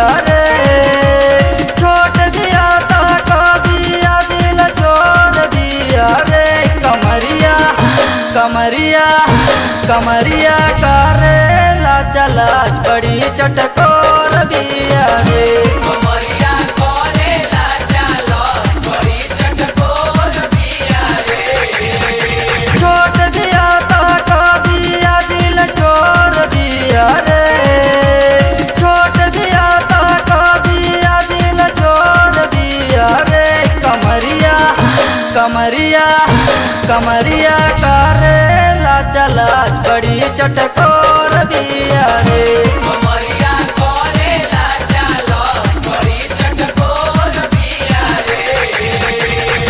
बिया रे छोट बिया ता कबिया दिल जोर बिया रे कमरिया कमरिया कमरिया करेला चला बड़ी चटकोर बिया रे कमरिया करेला चालो बड़ी चटकोर बिया रे छोट बिया ता कबिया दिल चोर बिया रे छोट बिया ता कबिया दिल चोर बिया रे कमरिया कमरिया कमरिया करेला चला बड़ी चटकोर बिया रे कमरिया करेला चालो बड़ी चटकोर बिया रे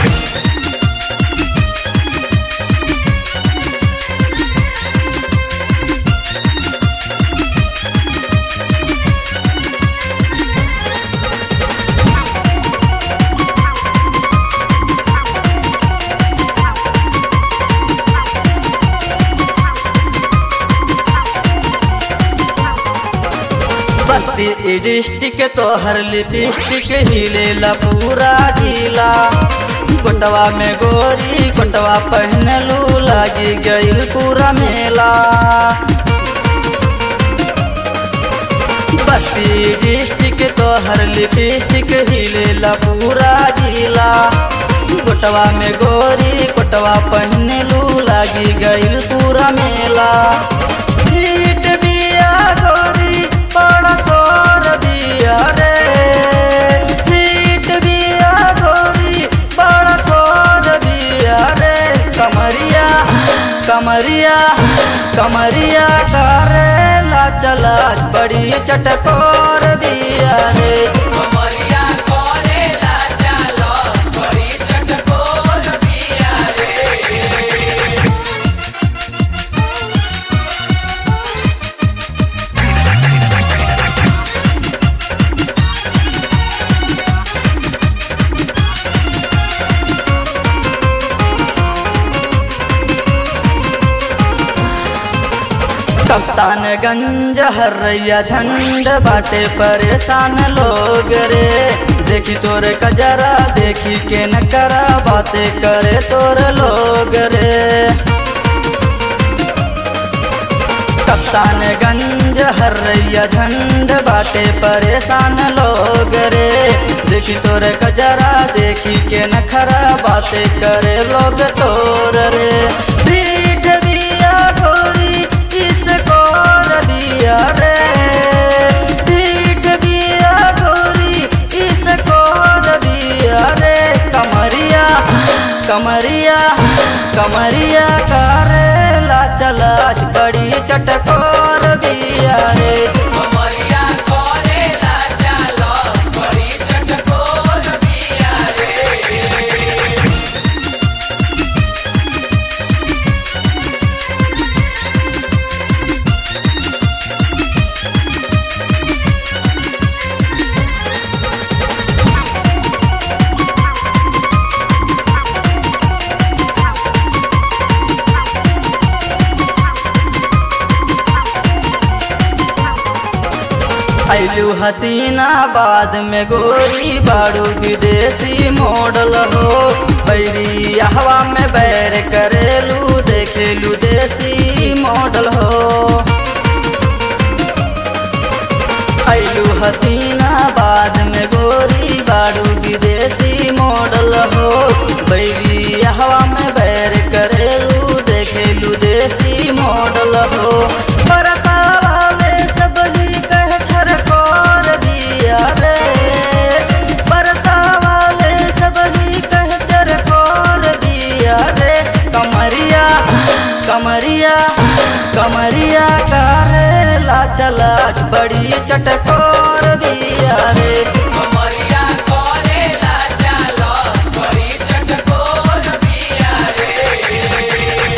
बस्ती डिस्टिक तोहर लिपस्टिक हिलेला पूरा जिला कोटवा में गोरी कोटवा पहनलू लागी गईल पूरा मेला बस्ती डिस्टिक तोहर लिपस्टिक हिलेला पूरा जिला कोटवा में गोरी कोटवा पहनलू लागी गईल पूरा मेला सीट बिया गोरी बड़ा सोर बिया रे सीट बिया गोरी बड़ा सोर बिया रे कमरिया कमरिया कमरिया करेला चला बड़ी चटकोर बिया रे कमरिया करेला चालो बड़ी चटकोर बिया रे कप्तानगंज हरैया झंड बाटे परेशान लोग रे देखी तोरे कजरा देखी के न करा बातें करे तोर लोग रे कप्तानगंज हरैया झंड बाटे परेशान लोग रे देखी तोरे कजरा देखी के न खरा बातें करे लोग तोर रे पीठ बिया ढोरी इस कोर बिया रे पीठ बिया ढोरी इस कोर बिया रे कमरिया कमरिया कमरिया करेला चला बड़ी चटकोर बिया रे कमरिया करेला चालो बड़ी चटकोर बिया रे ऐलू हसीना बाद में गोरी बाड़ू विदेशी मॉडल हो बैरी हवा में बैर करेलू देखेलू देसी मॉडल हो ऐलू हसीना बाद में गोरी बाड़ू विदेशी मॉडल हो बैरी हवा में बैर करेलू देखेलू देसी मॉडल हो बरसा वाले सब ही कह छरकोर बिया रे बरसा वाले सब ही कह छरकोर बिया रे कमरिया कमरिया कमरिया करेला चला बड़ी चटकोर बिया रे कमरिया करेला चालो बड़ी चटकोर बिया रे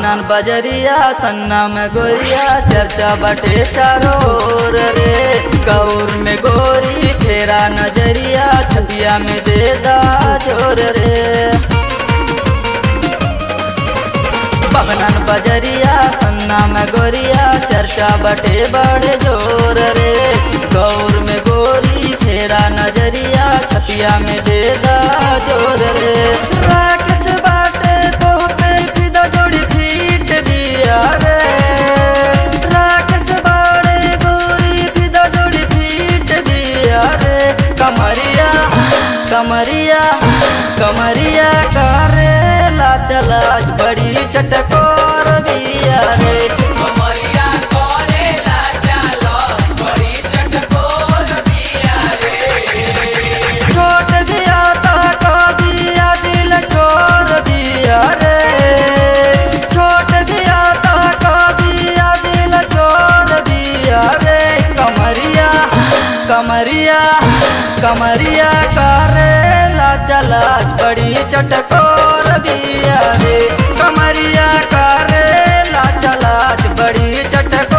बगनन बजरिया सन्ना में गोरिया चर्चा बटे चारों ओर रे गौर में गोरी फेरा नजरिया छबिया में देदा जोर रे बगनन बजरिया सन्ना में गोरिया चर्चा बटे बड़े जोर रे गौर में गोरी फेरा नजरिया छपिया में देदा जोर रे राकेश बाटे तो पे फिदा जोड़ी फीट दिया रे राकेश बाड़े गोरी फिदा जोड़ी फीट दिया रे कमरिया कमरिया कमरिया करेला चला बड़ी चटकोर दिया रे कमरिया करेला चालो बड़ी चटकोर बिया रे छोट दिया ता दिया दिल छोड़ दिया रे छोट दिया ता दिया दिल छोड़ दिया रे कमरिया कमरिया कमरिया करेला चला बड़ी चटकोर दिया रे कमरिया करेला चला बड़ी चटकोर